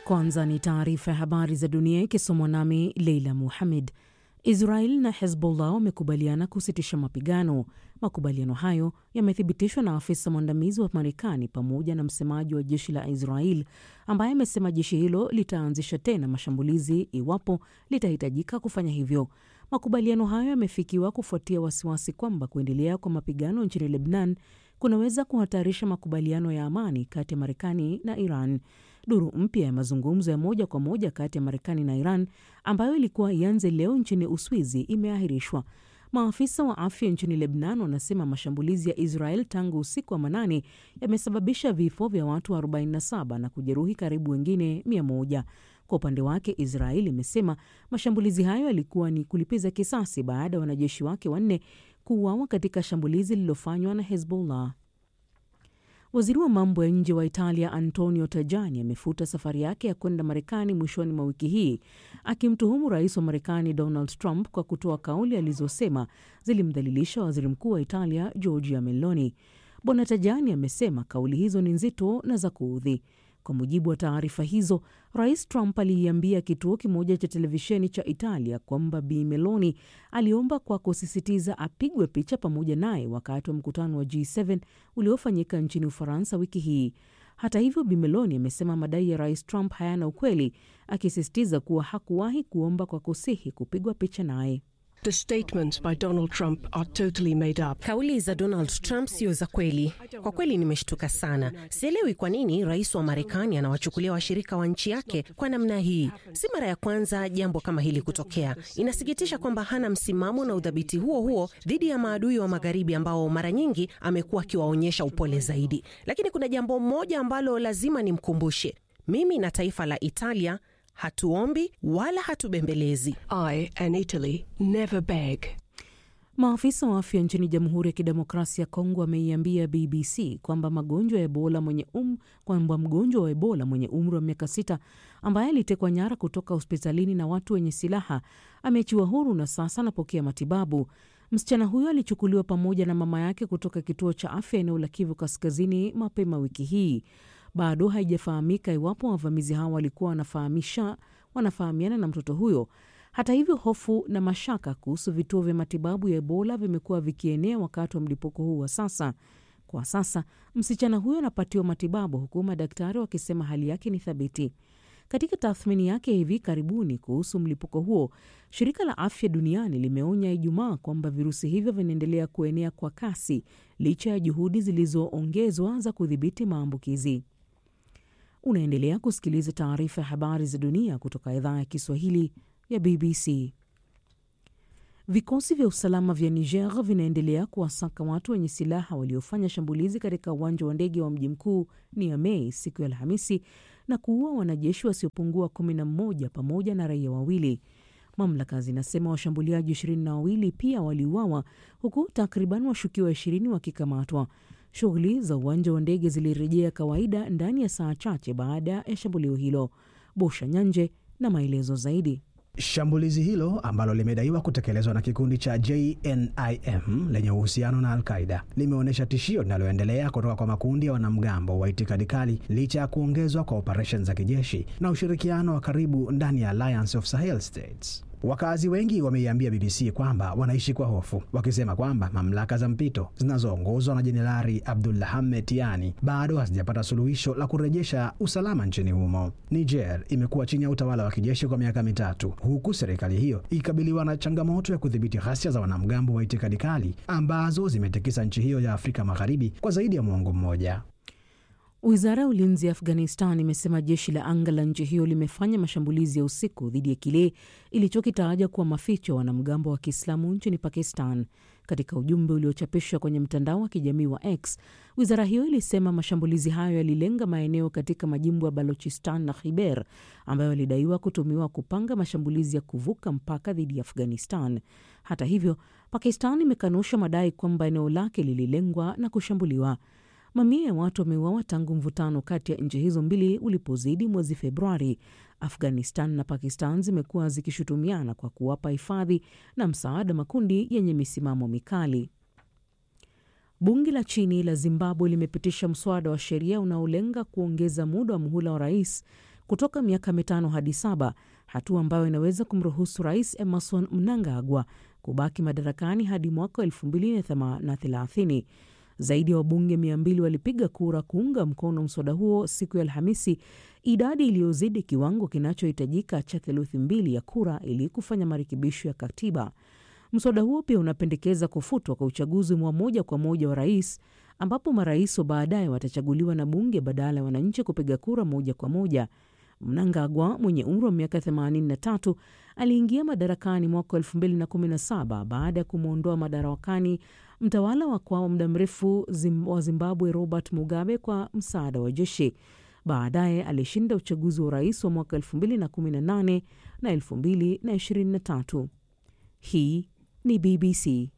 Kwanza ni taarifa ya habari za dunia ikisomwa nami Leila Muhamed. Israel na Hezbollah wamekubaliana kusitisha mapigano. Makubaliano hayo yamethibitishwa na afisa mwandamizi wa Marekani pamoja na msemaji wa jeshi la Israel ambaye amesema jeshi hilo litaanzisha tena mashambulizi iwapo litahitajika kufanya hivyo. Makubaliano hayo yamefikiwa kufuatia wasiwasi kwamba kuendelea kwa mapigano nchini Lebanon kunaweza kuhatarisha makubaliano ya amani kati ya Marekani na Iran. Duru mpya ya mazungumzo ya moja kwa moja kati ya Marekani na Iran ambayo ilikuwa ianze leo nchini Uswizi imeahirishwa. Maafisa wa afya nchini Lebanon wanasema mashambulizi ya Israel tangu usiku wa manane yamesababisha vifo vya watu 47 na kujeruhi karibu wengine 100. Kwa upande wake Israel imesema mashambulizi hayo yalikuwa ni kulipiza kisasi baada ya wanajeshi wake wanne kuuawa katika shambulizi lililofanywa na Hezbollah. Waziri wa mambo ya nje wa Italia Antonio Tajani amefuta safari yake ya kwenda Marekani mwishoni mwa wiki hii akimtuhumu rais wa Marekani Donald Trump kwa kutoa kauli alizosema zilimdhalilisha waziri mkuu wa Italia Giorgia Meloni. Bwana Tajani amesema kauli hizo ni nzito na za kuudhi. Kwa mujibu wa taarifa hizo, rais Trump aliiambia kituo kimoja cha televisheni cha Italia kwamba Bi Meloni aliomba kwa kusisitiza apigwe picha pamoja naye wakati wa mkutano wa G7 uliofanyika nchini Ufaransa wiki hii. Hata hivyo, Bi Meloni amesema madai ya rais Trump hayana ukweli, akisisitiza kuwa hakuwahi kuomba kwa kusihi kupigwa picha naye. The statements by Donald Trump are totally made up. Kauli za Donald Trump sio za kweli. Kwa kweli nimeshtuka sana. Sielewi kwa nini rais wa Marekani anawachukulia washirika wa nchi yake kwa namna hii. Si mara ya kwanza jambo kama hili kutokea. Inasikitisha kwamba hana msimamo na udhabiti huo huo dhidi ya maadui wa magharibi ambao mara nyingi amekuwa akiwaonyesha upole zaidi. Lakini kuna jambo moja ambalo lazima nimkumbushe. Mimi na taifa la Italia hatuombi wala hatubembelezi. I and Italy never beg. Maafisa wa afya nchini Jamhuri ya Kidemokrasia ya Kongo wameiambia BBC kwamba magonjwa ya Ebola mwenye um, kwamba mgonjwa wa Ebola mwenye umri wa miaka sita ambaye alitekwa nyara kutoka hospitalini na watu wenye silaha ameachiwa huru na sasa anapokea matibabu. Msichana huyo alichukuliwa pamoja na mama yake kutoka kituo cha afya eneo la Kivu Kaskazini mapema wiki hii. Bado haijafahamika iwapo wavamizi hao walikuwa wanafahamisha wanafahamiana na mtoto huyo. Hata hivyo, hofu na mashaka kuhusu vituo vya matibabu ya Ebola vimekuwa vikienea wakati wa mlipuko huu wa sasa. Kwa sasa msichana huyo anapatiwa matibabu huku madaktari wakisema hali yake ni thabiti. Katika tathmini yake hivi karibuni kuhusu mlipuko huo, shirika la afya duniani limeonya Ijumaa kwamba virusi hivyo vinaendelea kuenea kwa kasi licha ya juhudi zilizoongezwa za kudhibiti maambukizi. Unaendelea kusikiliza taarifa ya habari za dunia kutoka idhaa ya Kiswahili ya BBC. Vikosi vya usalama vya Niger vinaendelea kuwasaka watu wenye silaha waliofanya shambulizi katika uwanja wa ndege wa mji mkuu Niamey siku ya Alhamisi na kuua wanajeshi wasiopungua kumi na mmoja pamoja na raia wawili. Mamlaka zinasema washambuliaji ishirini na wawili pia waliuawa huku takriban washukiwa ishirini wakikamatwa. Shughuli za uwanja wa ndege zilirejea kawaida ndani ya saa chache baada ya shambulio hilo. Bosha Nyanje na maelezo zaidi. Shambulizi hilo ambalo limedaiwa kutekelezwa na kikundi cha JNIM lenye uhusiano na Al-Qaida limeonyesha tishio linaloendelea kutoka kwa makundi ya wanamgambo wa itikadi kali licha ya kuongezwa kwa operesheni za kijeshi na ushirikiano wa karibu ndani ya Alliance of Sahel States. Wakazi wengi wameiambia BBC kwamba wanaishi kwa hofu, wakisema kwamba mamlaka za mpito zinazoongozwa na Jenerali Abdulhamed Tiani bado hazijapata suluhisho la kurejesha usalama nchini humo. Niger imekuwa chini ya utawala wa kijeshi kwa miaka mitatu, huku serikali hiyo ikikabiliwa na changamoto ya kudhibiti ghasia za wanamgambo wa itikadi kali ambazo zimetikisa nchi hiyo ya Afrika Magharibi kwa zaidi ya mwongo mmoja. Wizara ya ulinzi ya Afghanistan imesema jeshi la anga la nchi hiyo limefanya mashambulizi ya usiku dhidi ya kile ilichokitaja kuwa maficho ya wanamgambo wa Kiislamu nchini Pakistan. Katika ujumbe uliochapishwa kwenye mtandao wa kijamii wa X, wizara hiyo ilisema mashambulizi hayo yalilenga maeneo katika majimbo ya Balochistan na Khyber ambayo yalidaiwa kutumiwa kupanga mashambulizi ya kuvuka mpaka dhidi ya Afghanistan. Hata hivyo, Pakistan imekanusha madai kwamba eneo lake lililengwa na kushambuliwa. Mamia ya watu wameuawa tangu mvutano kati ya nchi hizo mbili ulipozidi mwezi Februari. Afghanistan na Pakistan zimekuwa zikishutumiana kwa kuwapa hifadhi na msaada makundi yenye misimamo mikali. Bunge la chini la Zimbabwe limepitisha mswada wa sheria unaolenga kuongeza muda wa muhula wa rais kutoka miaka mitano hadi saba, hatua ambayo inaweza kumruhusu Rais Emerson Mnangagwa kubaki madarakani hadi mwaka 2030. Zaidi ya wabunge 200 walipiga kura kuunga mkono mswada huo siku ya Alhamisi, idadi iliyozidi kiwango kinachohitajika cha theluthi mbili ya kura ili kufanya marekebisho ya katiba. Mswada huo pia unapendekeza kufutwa kwa uchaguzi wa moja kwa moja wa rais, ambapo marais wa baadaye watachaguliwa na bunge badala ya wananchi kupiga kura moja kwa moja. Mnangagwa mwenye umri wa miaka 83 aliingia madarakani mwaka 2017 baada ya kumwondoa madarakani mtawala wa kwa muda mrefu zim, wa Zimbabwe Robert Mugabe kwa msaada wa jeshi. Baadaye alishinda uchaguzi wa urais wa mwaka 2018 na 2023. Hii ni BBC.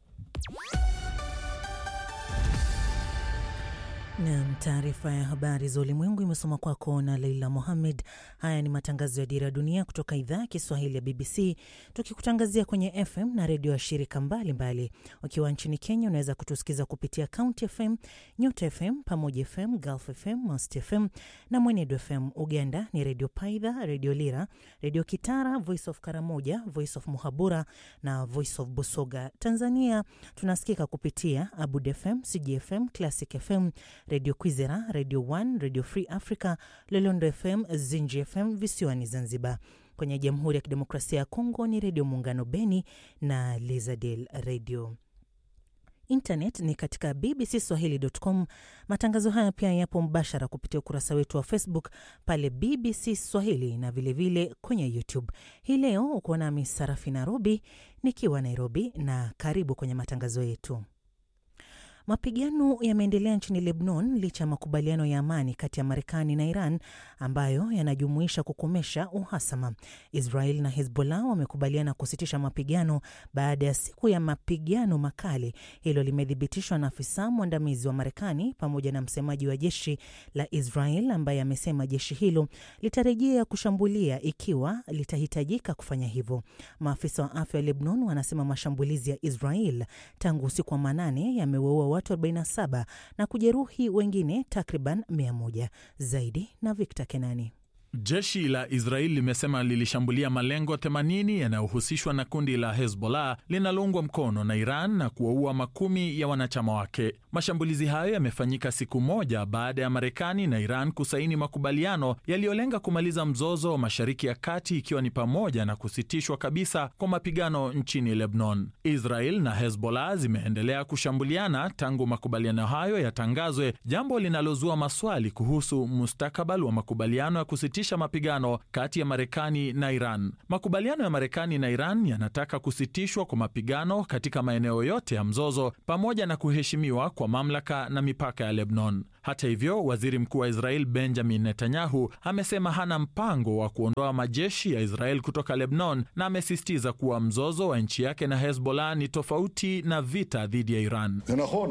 Nam, taarifa ya habari za ulimwengu imesoma kwako na Leila Mohammed. Haya ni matangazo ya Dira ya Dunia kutoka idhaa ya Kiswahili ya BBC, tukikutangazia kwenye FM na redio ya shirika mbalimbali. Ukiwa nchini Kenya, unaweza kutusikiza kupitia County FM, Nyota FM, Pamoja FM, Gulf FM, Mast FM na Mwenedu FM. Uganda ni Redio Paidha, Redio Lira, Redio Kitara, Voice of Karamoja, Voice of Muhabura na Voice of Busoga. Tanzania tunasikika kupitia Abud FM, CGFM, Classic FM, Redio Kwizera, Redio One, Redio Free Africa, Lolondo FM, Zinji FM visiwani Zanzibar. Kwenye Jamhuri ya Kidemokrasia ya Kongo ni Redio Muungano Beni na Lizadel Radio. Internet ni katika bbcswahili.com. Matangazo haya pia yapo mbashara kupitia ukurasa wetu wa Facebook pale BBC Swahili na vilevile vile kwenye YouTube. Hii leo uko nami Sarafi Nairobi nikiwa Nairobi, na karibu kwenye matangazo yetu. Mapigano yameendelea nchini Lebanon licha ya makubaliano ya amani kati ya Marekani na Iran ambayo yanajumuisha kukomesha uhasama. Israel na Hezbollah wamekubaliana kusitisha mapigano baada ya siku ya mapigano makali. Hilo limethibitishwa na afisa mwandamizi wa Marekani pamoja na msemaji wa jeshi la Israel ambaye amesema jeshi hilo litarejea kushambulia ikiwa litahitajika kufanya hivyo. Maafisa wa afya wa Lebanon wanasema mashambulizi ya Israel tangu usiku wa manane yamewaua watu 47 na kujeruhi wengine takriban 100 zaidi. Na Victor Kenani. Jeshi la Israeli limesema lilishambulia malengo 80 yanayohusishwa na kundi la Hezbollah linaloungwa mkono na Iran na kuwaua makumi ya wanachama wake. Mashambulizi hayo yamefanyika siku moja baada ya Marekani na Iran kusaini makubaliano yaliyolenga kumaliza mzozo wa Mashariki ya Kati, ikiwa ni pamoja na kusitishwa kabisa kwa mapigano nchini Lebanon. Israel na Hezbollah zimeendelea kushambuliana tangu makubaliano hayo yatangazwe, jambo linalozua maswali kuhusu mustakabali wa makubaliano ya kusitisha mapigano kati ya Marekani na Iran. Makubaliano ya Marekani na Iran yanataka kusitishwa kwa mapigano katika maeneo yote ya mzozo pamoja na kuheshimiwa kwa mamlaka na mipaka ya Lebanon. Hata hivyo, waziri mkuu wa Israel Benjamin Netanyahu amesema hana mpango wa kuondoa majeshi ya Israel kutoka Lebanon na amesisitiza kuwa mzozo wa nchi yake na Hezbollah ni tofauti na vita dhidi ya Iran.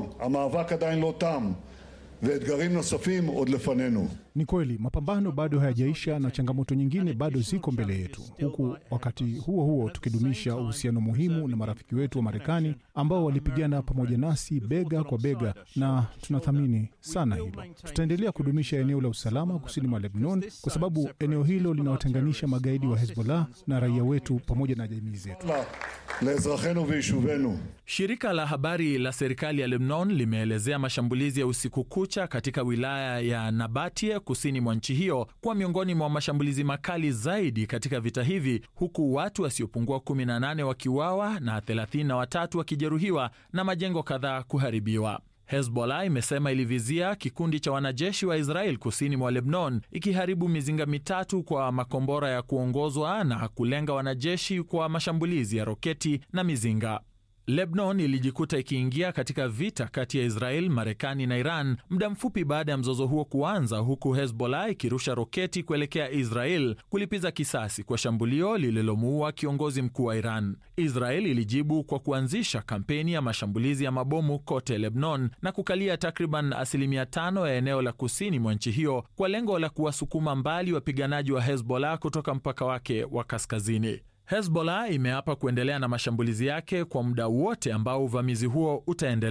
ואתגרים נוספים עוד לפנינו. Ni kweli mapambano bado hayajaisha na changamoto nyingine bado ziko mbele yetu, huku wakati huo huo tukidumisha uhusiano muhimu na marafiki wetu wa Marekani ambao walipigana pamoja nasi bega kwa bega, na tunathamini sana hilo. Tutaendelea kudumisha eneo la usalama kusini mwa Lebanon kwa sababu eneo hilo linawatenganisha magaidi wa Hezbollah na raia wetu pamoja na jamii zetu. Shirika la habari la serikali ya Lebanon limeelezea mashambulizi ya usiku kucha katika wilaya ya Nabatie kusini mwa nchi hiyo kuwa miongoni mwa mashambulizi makali zaidi katika vita hivi, huku watu wasiopungua 18 wakiuawa na 33 wakijeruhiwa na majengo kadhaa kuharibiwa. Hezbollah imesema ilivizia kikundi cha wanajeshi wa Israel kusini mwa Lebanon, ikiharibu mizinga mitatu kwa makombora ya kuongozwa na kulenga wanajeshi kwa mashambulizi ya roketi na mizinga. Lebanon ilijikuta ikiingia katika vita kati ya Israel, Marekani na Iran muda mfupi baada ya mzozo huo kuanza, huku Hezbollah ikirusha roketi kuelekea Israel kulipiza kisasi kwa shambulio lililomuua kiongozi mkuu wa Iran. Israel ilijibu kwa kuanzisha kampeni ya mashambulizi ya mabomu kote Lebanon na kukalia takriban asilimia tano ya eneo la kusini mwa nchi hiyo kwa lengo la kuwasukuma mbali wapiganaji wa Hezbollah kutoka mpaka wake wa kaskazini. Hezbollah imeapa kuendelea na mashambulizi yake kwa muda wote ambao uvamizi huo utaendelea.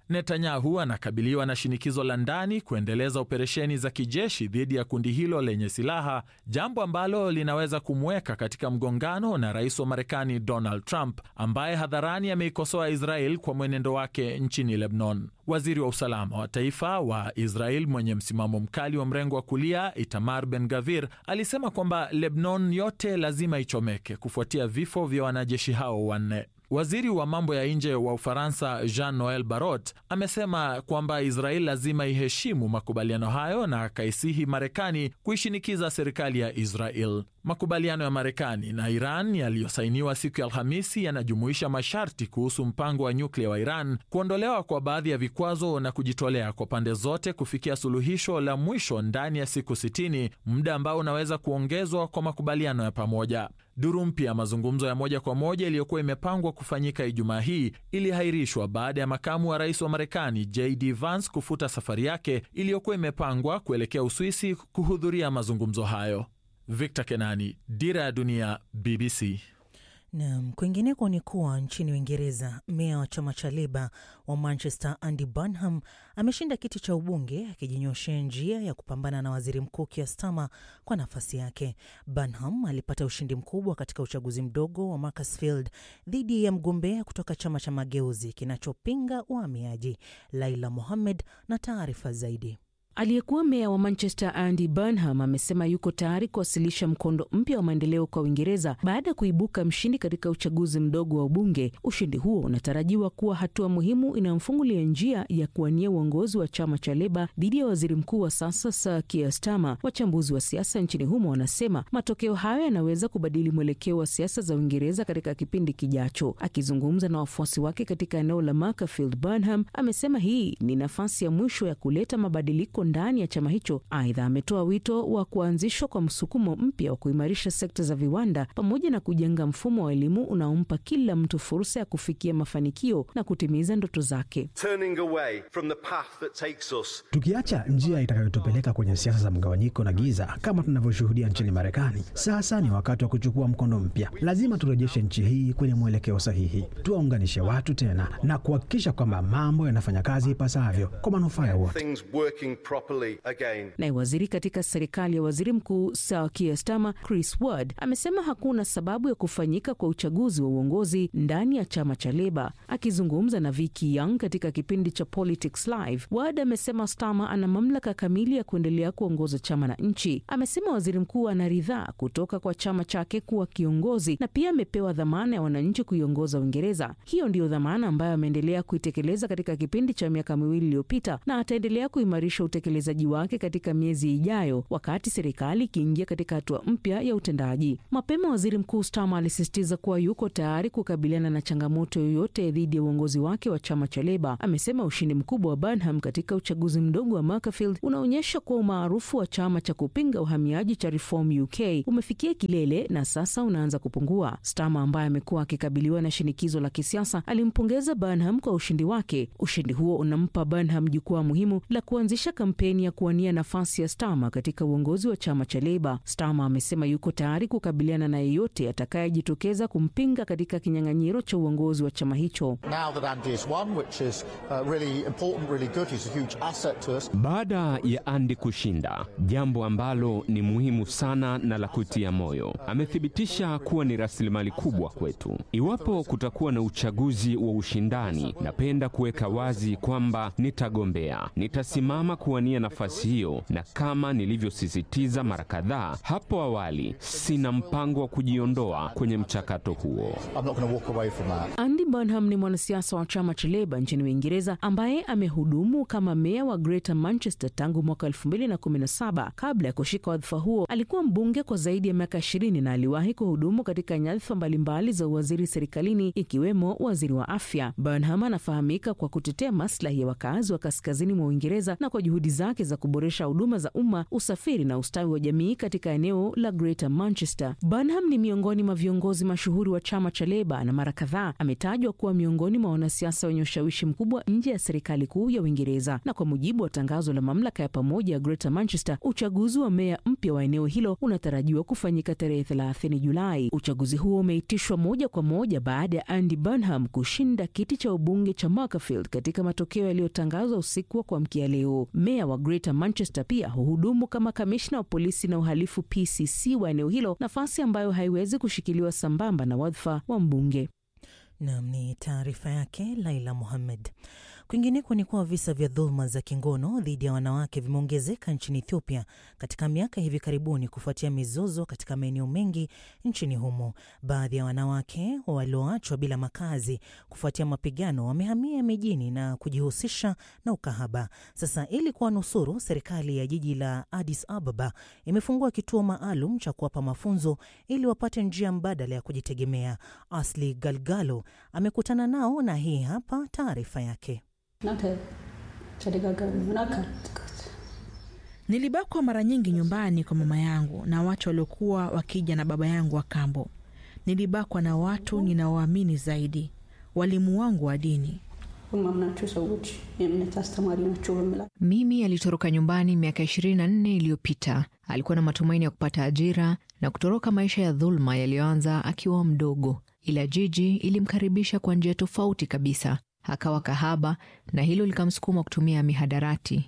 Netanyahu anakabiliwa na shinikizo la ndani kuendeleza operesheni za kijeshi dhidi ya kundi hilo lenye silaha, jambo ambalo linaweza kumweka katika mgongano na rais wa Marekani Donald Trump ambaye hadharani ameikosoa Israel kwa mwenendo wake nchini Lebanon. Waziri wa usalama wa taifa wa Israel mwenye msimamo mkali wa mrengo wa kulia Itamar Ben Gavir alisema kwamba Lebanon yote lazima ichomeke kufuatia vifo vya wanajeshi hao wanne. Waziri wa mambo ya nje wa Ufaransa Jean Noel Barrot amesema kwamba Israel lazima iheshimu makubaliano hayo na akaisihi Marekani kuishinikiza serikali ya Israel. Makubaliano ya Marekani na Iran yaliyosainiwa siku ya Alhamisi yanajumuisha masharti kuhusu mpango wa nyuklia wa Iran, kuondolewa kwa baadhi ya vikwazo na kujitolea kwa pande zote kufikia suluhisho la mwisho ndani ya siku 60, muda ambao unaweza kuongezwa kwa makubaliano ya pamoja. Duru mpya ya mazungumzo ya moja kwa moja iliyokuwa imepangwa kufanyika Ijumaa hii ilihairishwa baada ya makamu wa rais wa Marekani JD Vance kufuta safari yake iliyokuwa imepangwa kuelekea Uswisi kuhudhuria mazungumzo hayo. Victor Kenani, Dira ya Dunia, BBC. Nam, kwingineko ni kuwa nchini Uingereza, meya wa chama cha Leba wa Manchester Andy Burnham ameshinda kiti cha ubunge akijinyoshea njia ya kupambana na waziri mkuu Keir Starmer kwa nafasi yake. Burnham alipata ushindi mkubwa katika uchaguzi mdogo wa Macclesfield dhidi ya mgombea kutoka chama cha Mageuzi kinachopinga uhamiaji. Laila Mohammed na taarifa zaidi. Aliyekuwa meya wa Manchester Andy Burnham amesema yuko tayari kuwasilisha mkondo mpya wa maendeleo kwa Uingereza baada ya kuibuka mshindi katika uchaguzi mdogo wa ubunge. Ushindi huo unatarajiwa kuwa hatua muhimu inayomfungulia njia ya kuwania uongozi wa chama cha Leba dhidi ya waziri mkuu wa sasa Sir Keir Starmer. Wachambuzi wa siasa nchini humo wanasema matokeo hayo yanaweza kubadili mwelekeo wa siasa za Uingereza katika kipindi kijacho. Akizungumza na wafuasi wake katika eneo la Macclesfield, Burnham amesema hii ni nafasi ya mwisho ya kuleta mabadiliko ndani ya chama hicho. Aidha, ametoa wito wa kuanzishwa kwa msukumo mpya wa kuimarisha sekta za viwanda pamoja na kujenga mfumo wa elimu unaompa kila mtu fursa ya kufikia mafanikio na kutimiza ndoto zake. Tukiacha njia itakayotupeleka kwenye siasa za mgawanyiko na giza kama tunavyoshuhudia nchini Marekani, sasa ni wakati wa kuchukua mkondo mpya. Lazima turejeshe nchi hii kwenye mwelekeo sahihi, tuwaunganishe watu tena na kuhakikisha kwamba mambo yanafanya kazi ipasavyo kwa manufaa ya wote. Naye waziri katika serikali ya waziri mkuu Sir Keir Starmer, Chris Ward, amesema hakuna sababu ya kufanyika kwa uchaguzi wa uongozi ndani ya chama cha Leba. Akizungumza na Vicky Young katika kipindi cha Politics Live, Ward amesema Starmer ana mamlaka kamili ya kuendelea kuongoza chama na nchi. Amesema waziri mkuu anaridhaa kutoka kwa chama chake kuwa kiongozi na pia amepewa dhamana ya wananchi kuiongoza Uingereza. Hiyo ndiyo dhamana ambayo ameendelea kuitekeleza katika kipindi cha miaka miwili iliyopita na ataendelea kuimarisha utekelezaji wake katika miezi ijayo, wakati serikali ikiingia katika hatua mpya ya utendaji. Mapema waziri mkuu Starmer alisisitiza kuwa yuko tayari kukabiliana na changamoto yoyote dhidi ya uongozi wake wa chama cha Leba. Amesema ushindi mkubwa wa Burnham katika uchaguzi mdogo wa Macclesfield unaonyesha kuwa umaarufu wa chama cha kupinga uhamiaji cha Reform UK umefikia kilele na sasa unaanza kupungua. Starmer ambaye amekuwa akikabiliwa na shinikizo la kisiasa alimpongeza Burnham kwa ushindi wake. Ushindi huo unampa Burnham jukwaa muhimu la kuanzisha kampeni ya kuwania nafasi ya Starmer katika uongozi wa chama cha Leba. Starmer amesema yuko tayari kukabiliana na yeyote atakayejitokeza kumpinga katika kinyang'anyiro cha uongozi wa chama hicho. Baada ya Andy kushinda, jambo ambalo ni muhimu sana na la kutia moyo, amethibitisha kuwa ni rasilimali kubwa kwetu. Iwapo kutakuwa na uchaguzi wa ushindani, napenda kuweka wazi kwamba nitagombea, nitasimama kuwania nafasi hiyo, na kama nilivyosisitiza mara kadhaa hapo awali, sina mpango wa kujiondoa kwenye mchakato huo. Andy Burnham ni mwanasiasa wa chama cha Leba nchini Uingereza ambaye amehudumu kama meya wa Greater Manchester tangu mwaka 2017. Kabla ya kushika wadhifa huo, alikuwa mbunge kwa zaidi ya miaka 20 na aliwahi kuhudumu katika nyadhifa mbalimbali za uwaziri serikalini ikiwemo waziri wa afya. Burnham anafahamika kwa kutetea maslahi ya wakazi wa kaskazini mwa Uingereza na kwa juhudi zake za kuboresha huduma za umma, usafiri na ustawi wa jamii katika eneo la Greater Manchester. Burnham ni miongoni mwa viongozi mashuhuri wa chama cha Leba na mara kadhaa ametajwa anatajwa kuwa miongoni mwa wanasiasa wenye ushawishi mkubwa nje ya serikali kuu ya Uingereza. Na kwa mujibu wa tangazo la mamlaka ya pamoja ya Greater Manchester, uchaguzi wa meya mpya wa eneo hilo unatarajiwa kufanyika tarehe 30 Julai. Uchaguzi huo umeitishwa moja kwa moja baada ya Andy Burnham kushinda kiti cha ubunge cha Macclesfield katika matokeo yaliyotangazwa usiku wa kuamkia leo. Meya wa Greater Manchester pia huhudumu kama kamishna wa polisi na uhalifu PCC wa eneo hilo, nafasi ambayo haiwezi kushikiliwa sambamba na wadhifa wa mbunge. Nam ni taarifa yake Laila Muhammed. Kwingineko ni kuwa visa vya dhuluma za kingono dhidi ya wanawake vimeongezeka nchini Ethiopia katika miaka hivi karibuni kufuatia mizozo katika maeneo mengi nchini humo. Baadhi ya wanawake walioachwa bila makazi kufuatia mapigano wamehamia mijini na kujihusisha na ukahaba. Sasa, ili kuwanusuru, serikali ya jiji la Addis Ababa imefungua kituo maalum cha kuwapa mafunzo ili wapate njia mbadala ya kujitegemea. Asli Galgalo amekutana nao na hii hapa taarifa yake. Nilibakwa mara nyingi nyumbani kwa mama yangu na watu waliokuwa wakija na baba yangu wa kambo. Nilibakwa na watu ninaoamini zaidi, walimu wangu wa dini. Mimi alitoroka nyumbani miaka ishirini na nne iliyopita. Alikuwa na matumaini ya kupata ajira na kutoroka maisha ya dhuluma yaliyoanza akiwa mdogo, ila jiji ilimkaribisha kwa njia tofauti kabisa. Akawa kahaba na hilo likamsukuma kutumia mihadarati.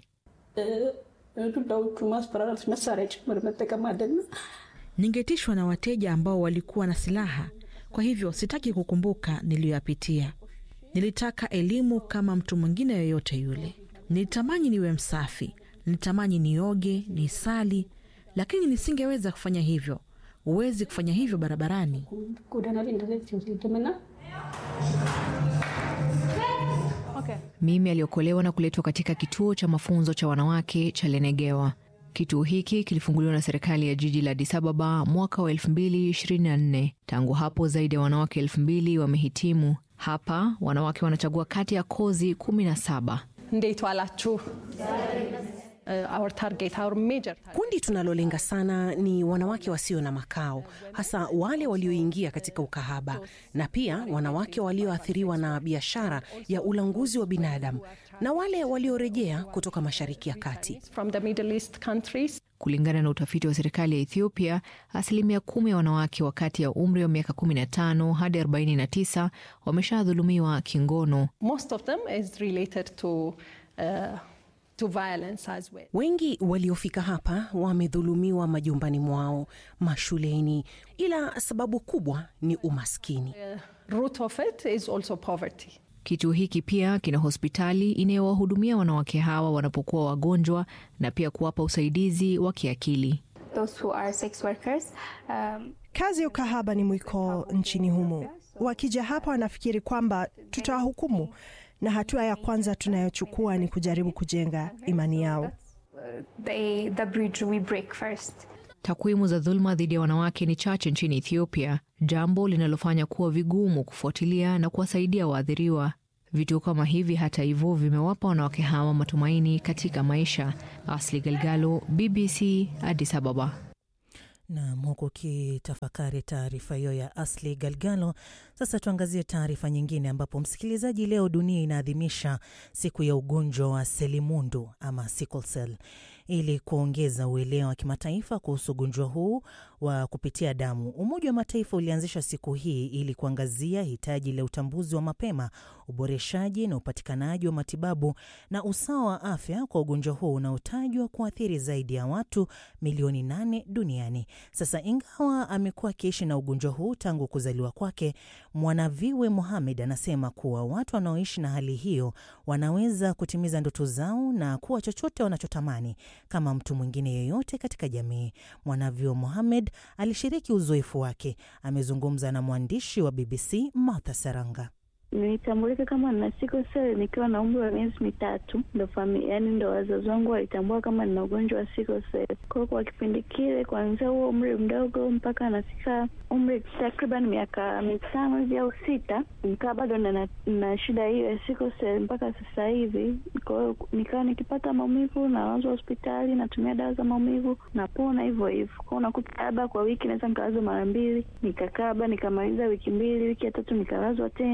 Ningetishwa na wateja ambao walikuwa na silaha, kwa hivyo sitaki kukumbuka niliyoyapitia. Nilitaka elimu kama mtu mwingine yoyote yule. Nilitamani niwe msafi, nilitamani nioge, nisali, lakini nisingeweza kufanya hivyo. Huwezi kufanya hivyo barabarani. Mimi aliokolewa na kuletwa katika kituo cha mafunzo cha wanawake cha Lenegewa. Kituo hiki kilifunguliwa na serikali ya jiji la Addis Ababa mwaka wa 2024. Tangu hapo zaidi ya wanawake elfu mbili wamehitimu hapa. Wanawake wanachagua kati ya kozi kumi na saba. Kundi tunalolenga sana ni wanawake wasio na makao, hasa wale walioingia katika ukahaba na pia wanawake walioathiriwa na biashara ya ulanguzi wa binadamu na wale waliorejea kutoka Mashariki ya Kati. Kulingana na utafiti wa serikali ya Ethiopia, asilimia kumi ya wanawake wa kati ya umri wa miaka 15 hadi 49 wameshadhulumiwa kingono. Most of them is related to, uh, to violence as well. Wengi waliofika hapa wamedhulumiwa majumbani mwao, mashuleni, ila sababu kubwa ni umaskini. The root of it is also poverty. Kituo hiki pia kina hospitali inayowahudumia wanawake hawa wanapokuwa wagonjwa na pia kuwapa usaidizi wa kiakili. Um, kazi ya ukahaba ni mwiko nchini humo. Wakija hapa wanafikiri kwamba tutawahukumu, na hatua ya kwanza tunayochukua ni kujaribu kujenga imani yao. They, the bridge we break first. Takwimu za dhuluma dhidi ya wanawake ni chache nchini Ethiopia, jambo linalofanya kuwa vigumu kufuatilia na kuwasaidia waathiriwa. Vituo kama hivi, hata hivyo, vimewapa wanawake hawa matumaini katika maisha. Asli Galgalo, BBC, Addis Ababa. Nam, huku ukitafakari taarifa hiyo ya Asli Galgalo. Sasa tuangazie taarifa nyingine, ambapo msikilizaji, leo dunia inaadhimisha siku ya ugonjwa wa selimundu ama sickle cell ili kuongeza uelewa wa kimataifa kuhusu ugonjwa huu wa kupitia damu. Umoja wa Mataifa ulianzisha siku hii ili kuangazia hitaji la utambuzi wa mapema, uboreshaji na upatikanaji wa matibabu na usawa wa afya kwa ugonjwa huu unaotajwa kuathiri zaidi ya watu milioni nane duniani. Sasa, ingawa amekuwa akiishi na ugonjwa huu tangu kuzaliwa kwake, Mwanaviwe Mohamed anasema kuwa watu wanaoishi na hali hiyo wanaweza kutimiza ndoto zao na kuwa chochote wanachotamani kama mtu mwingine yeyote katika jamii. Mwanavyuo Mohamed alishiriki uzoefu wake. Amezungumza na mwandishi wa BBC Martha Saranga. Nilitambulika kama nina sickle cell nikiwa na umri wa miezi mitatu, ndo familia, yani ndo wazazi wangu walitambua kama nina ugonjwa wa sickle cell. Kwa hiyo kwa kipindi kile, kuanzia huo umri mdogo mpaka nafika umri takriban miaka mitano hivi au sita, nikawa bado na, na shida hiyo ya sickle cell mpaka sasa hivi. Kwa hiyo nikawa nikipata maumivu nalazwa hospitali, natumia dawa za maumivu, napona hivyo hivyo. Kwao unakuta labda kwa wiki naweza nikalazwa mara mbili, nikakaa labda nikamaliza wiki mbili, wiki ya tatu nikalazwa tena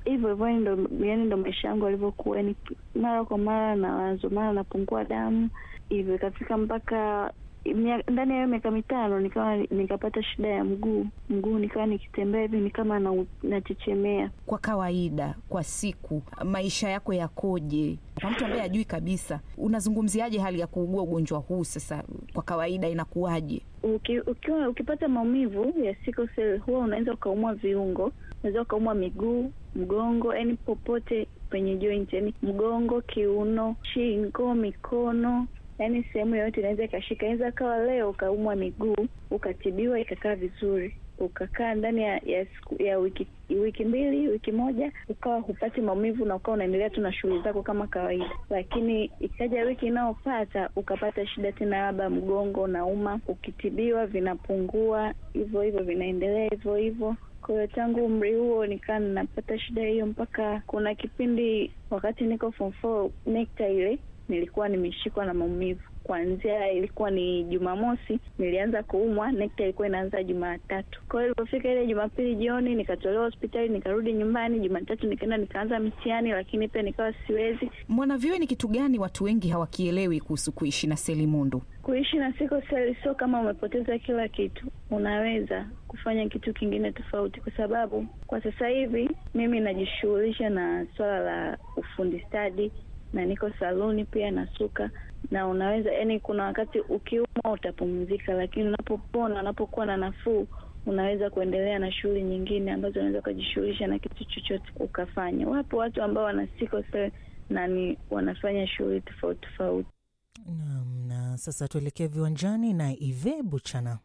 hivyo hivyo, yani ndo yani ndo maisha yangu alivyokuwa, yani mara kwa mara na wazo, mara napungua damu hivyo, ikafika mpaka mia- ndani ya hiyo miaka mitano nikawa nikapata shida ya mguu mguu, nikawa nikitembea hivi ni kama na- nachechemea. Kwa kawaida, kwa siku, maisha yako yakoje? Kwa mtu ambaye hajui kabisa, unazungumziaje hali ya kuugua ugonjwa huu? Sasa kwa kawaida inakuwaje? Uki, ukiwa ukipata maumivu ya sickle cell huwa unaweza ukaumwa viungo, unaweza ukaumwa miguu, mgongo, yani popote penye joint, yani mgongo, kiuno, shingo, mikono, yani sehemu yoyote inaweza ikashika. Inaweza kawa leo ukaumwa miguu ukatibiwa ikakaa vizuri, ukakaa ndani ya ya, siku, ya wiki wiki mbili wiki moja ukawa hupati maumivu na ukawa unaendelea tu na shughuli zako kama kawaida, lakini ikaja wiki inayopata ukapata shida tena, labda mgongo unauma, ukitibiwa vinapungua hivyo hivyo, vinaendelea hivyo hivyo. Kwa hiyo tangu umri huo nikaa ninapata shida hiyo, mpaka kuna kipindi wakati niko form four NECTA ile nilikuwa nimeshikwa na maumivu kuanzia ilikuwa ni Jumamosi nilianza kuumwa, NECTA ilikuwa inaanza Jumatatu. Kwa hiyo ilipofika ile Jumapili jioni nikatolewa hospitali, nikarudi nyumbani. Jumatatu nikaenda nikaanza mtihani, lakini pia nikawa siwezi. Mwanavyuo, ni kitu gani watu wengi hawakielewi kuhusu kuishi na selimundu? Kuishi na sickle cell sio kama umepoteza kila kitu, unaweza kufanya kitu kingine tofauti, kwa sababu kwa sasa hivi mimi najishughulisha na swala la ufundi stadi na niko saluni pia nasuka, na unaweza yani, kuna wakati ukiumwa utapumzika, lakini unapopona, unapokuwa na nafuu, unaweza kuendelea na shughuli nyingine ambazo unaweza ukajishughulisha na kitu chochote ukafanya. Wapo watu ambao wana sickle cell na ni wanafanya shughuli tofauti tofauti. Naam, na sasa tuelekee viwanjani na Ive Buchana.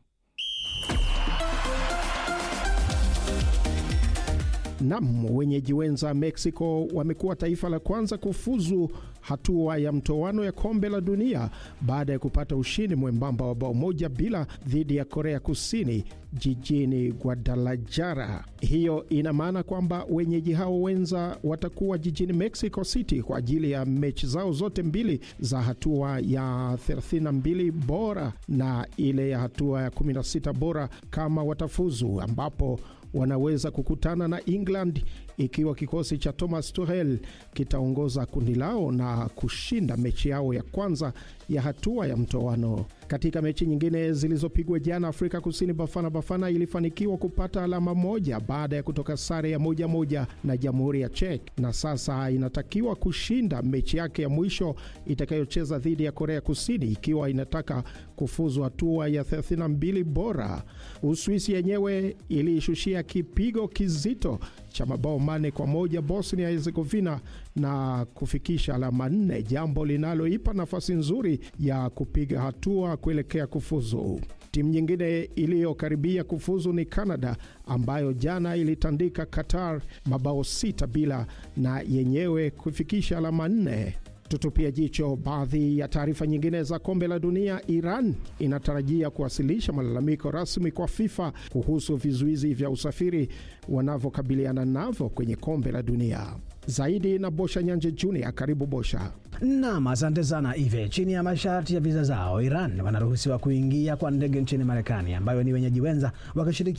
Nam, wenyeji wenza Mexico wamekuwa taifa la kwanza kufuzu hatua ya mtoano ya kombe la dunia baada ya kupata ushindi mwembamba wa bao moja bila dhidi ya Korea Kusini jijini Guadalajara. Hiyo ina maana kwamba wenyeji hao wenza watakuwa jijini Mexico City kwa ajili ya mechi zao zote mbili za hatua ya 32 bora na ile ya hatua ya 16 bora kama watafuzu, ambapo wanaweza kukutana na England ikiwa kikosi cha Thomas Tuchel kitaongoza kundi lao na kushinda mechi yao ya kwanza ya hatua ya mtoano. Katika mechi nyingine zilizopigwa jana, Afrika Kusini Bafana Bafana ilifanikiwa kupata alama moja baada ya kutoka sare ya moja moja na Jamhuri ya Czech, na sasa inatakiwa kushinda mechi yake ya mwisho itakayocheza dhidi ya Korea Kusini ikiwa inataka kufuzu hatua ya 32 bora. Uswisi yenyewe iliishushia kipigo kizito cha mabao mane kwa moja Bosnia Herzegovina na kufikisha alama nne, jambo linaloipa nafasi nzuri ya kupiga hatua kuelekea kufuzu. Timu nyingine iliyokaribia kufuzu ni Canada ambayo jana ilitandika Qatar mabao sita bila na yenyewe kufikisha alama nne. Tutupia jicho baadhi ya taarifa nyingine za kombe la dunia. Iran inatarajia kuwasilisha malalamiko rasmi kwa FIFA kuhusu vizuizi vya usafiri wanavyokabiliana navyo kwenye kombe la dunia. Zaidi na Bosha Nyanje Junior. Karibu Bosha. Nam, asante sana Ive. Chini ya masharti ya viza zao, Iran wanaruhusiwa kuingia kwa ndege nchini Marekani, ambayo ni wenyeji wenza wakishiriki